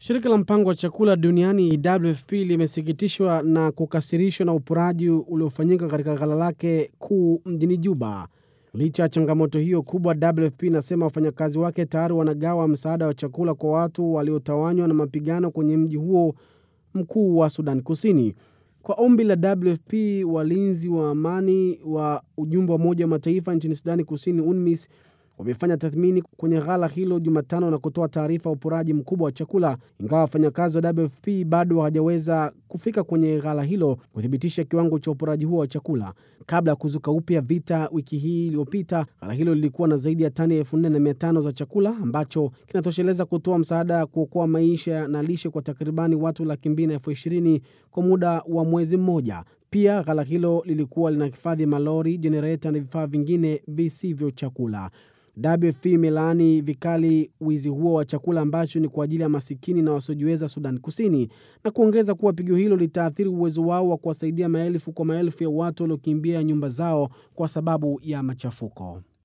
Shirika la mpango wa chakula duniani WFP limesikitishwa na kukasirishwa na uporaji uliofanyika katika ghala lake kuu mjini Juba. Licha ya changamoto hiyo kubwa, WFP inasema wafanyakazi wake tayari wanagawa msaada wa chakula kwa watu waliotawanywa na mapigano kwenye mji huo mkuu wa Sudan Kusini. Kwa ombi la WFP, walinzi wa amani wa ujumbe wa Umoja wa Mataifa nchini Sudani Kusini, UNMISS, wamefanya tathmini kwenye ghala hilo Jumatano na kutoa taarifa ya uporaji mkubwa wa chakula, ingawa wafanyakazi wa WFP bado hawajaweza kufika kwenye ghala hilo kuthibitisha kiwango cha uporaji huo wa chakula. Kabla ya kuzuka upya vita wiki hii iliyopita, ghala hilo lilikuwa na zaidi ya tani elfu nne na mia tano za chakula ambacho kinatosheleza kutoa msaada ya kuokoa maisha na lishe kwa takribani watu laki mbili na elfu ishirini kwa muda wa mwezi mmoja. Pia ghala hilo lilikuwa linahifadhi malori, jenereta na vifaa vingine visivyo chakula. WFP imelaani vikali wizi huo wa chakula ambacho ni kwa ajili ya masikini na wasiojiweza Sudan Kusini na kuongeza kuwa pigo hilo litaathiri uwezo wao wa kuwasaidia maelfu kwa maelfu ya watu waliokimbia nyumba zao kwa sababu ya machafuko.